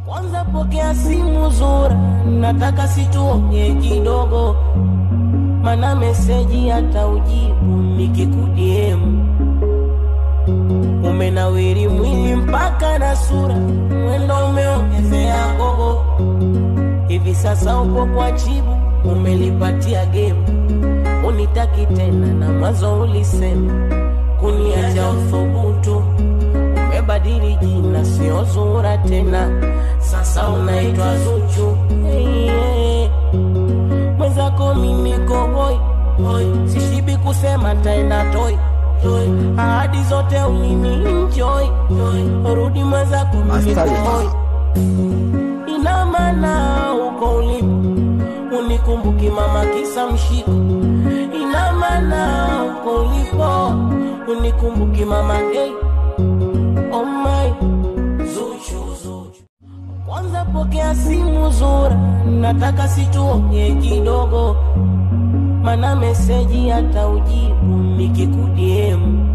Kwanza pokea simu Zura, nataka situonge kidogo, mana meseji hata ujibu nikikudiemu. Umenawiri mwili mpaka na sura, mwendo umeongezea gogo. Hivi sasa upo kwa chibu, umelipatia gemu, unitaki tena na mwanzo ulisema kuniacha uthubutu umebadili jina, sio Zura tena, sasa unaitwa Zuchu. Hey, hey. Mwenzako mimi koboi hoi, sishibi kusema taenda toi toi, ahadi zote ulini enjoy toi, rudi mwenzako mimi Astari. koboi, ina maana uko ulipo unikumbuki mama kisa mshiko, ina maana uko ulipo unikumbuki mama gay Oh my Zuchu, Zuchu. Kwanza pokea simu Zura, nataka situonge kidogo, mana meseji hata ujibu nikikudiemu.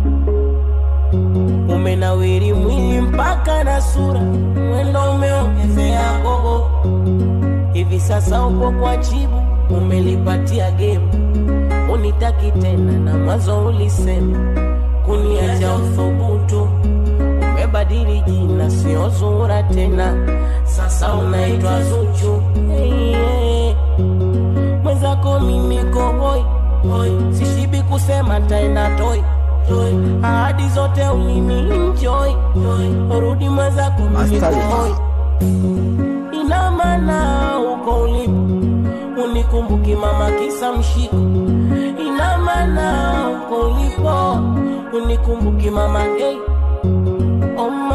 Umenawiri mwili mpaka na sura, mwendo umeongezea gogo. Hivi sasa upo kwa chibu, umelipatia gemu, unitaki tena na mwanzo ulisema kuniacha uthubutu umebadili jina, sio Zura tena, sasa unaitwa Zuchu. Hey, hey. Mwenzako mimi koboi hoi, sishibi kusema taenda toi toi, ahadi zote ulini enjoy toi, rudi mwenzako mimi Astari. koboi, ina maana uko ulipo unikumbuki mama kisa mshiko, ina maana uko ulipo unikumbuki mama gay Oh